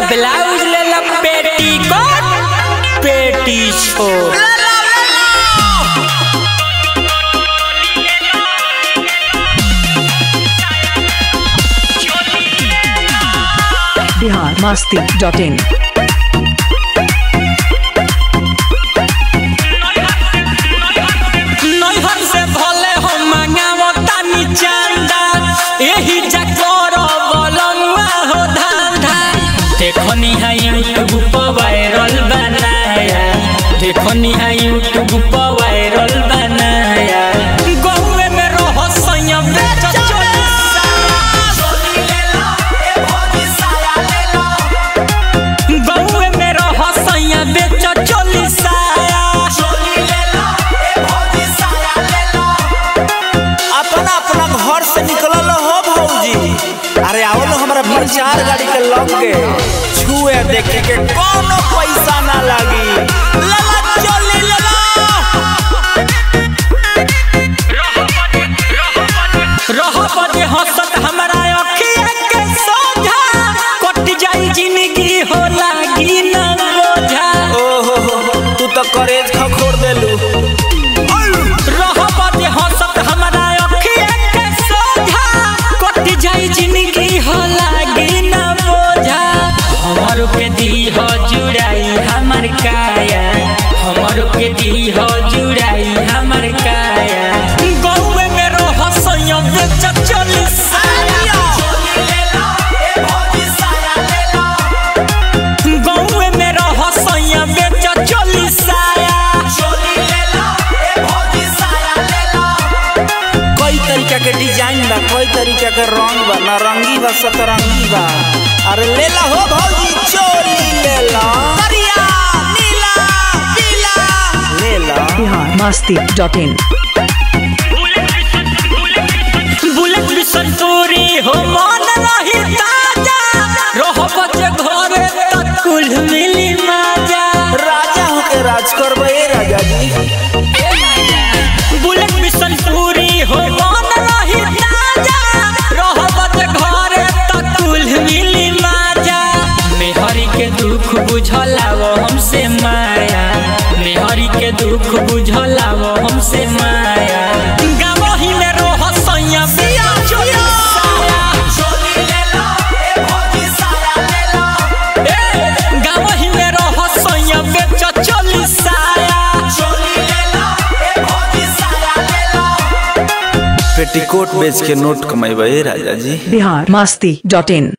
blouse ले ला पेटी कोट पेटी छोड़ बिहार मस्ती डॉट इन नैहर से भले हो मंगावो तानी चांदा एही जकोर बलंगा हो धांधा देखो नी है यूट्यूब पर वायरल बनाया देखो नी है यूट्यूब पर वायरल बनाया गहुए में रहो संयम बेच गहुए में रहो संयम बेच चोलिसाया अपना अपना घर से निकलल हो भौजी अरे आओ लो हमारा प्रचार गाड़ी के लग के छुए देखे के कोनो पैसा ना लागी लला चली लला रह बजे हंसत हमरा अखिया के सोझा कट जाई जिंदगी हो लागी न बोझा ओहो हो हो, तू तो करेज खखोर देलू रह बजे हंसत हमरा अखिया के सोझा कट जाई जिंदगी हो लागी न बोझा हमर के दी हो जुड़ाई हमर काया हमर के दी हो जुड़ाई हमर काया गौवे में रह संयम बेच चली साया गौवे में रह सैया बेच चली साया कई तरीका के डिजाइन बा कई तरीका के रंग बा नारंगी बा सतरंगी बा अरे ले ला हो भौजी चोली ले ला करिया नीला पीला ले ला बिहार मस्ती डॉट इन बुलेट भी संतूरी हो मन रही ताजा रह बचे घरे तक कुल मिली माजा राजा होके राज करबे राजा जी बुलेट भी संतूरी हो मन रही ताजा रह बचे घरे तक कुल मिली माजा मेहरी के दुख बुझलावो हमसे माया मेहरी के दुख बुझलावो हमसे माया गावही में रोह सैया बिया चोया गावही में रोह सैया बेच चली साया पेटीकोट बेच के नोट कमेबे राजा जी बिहार मस्ती डॉट इन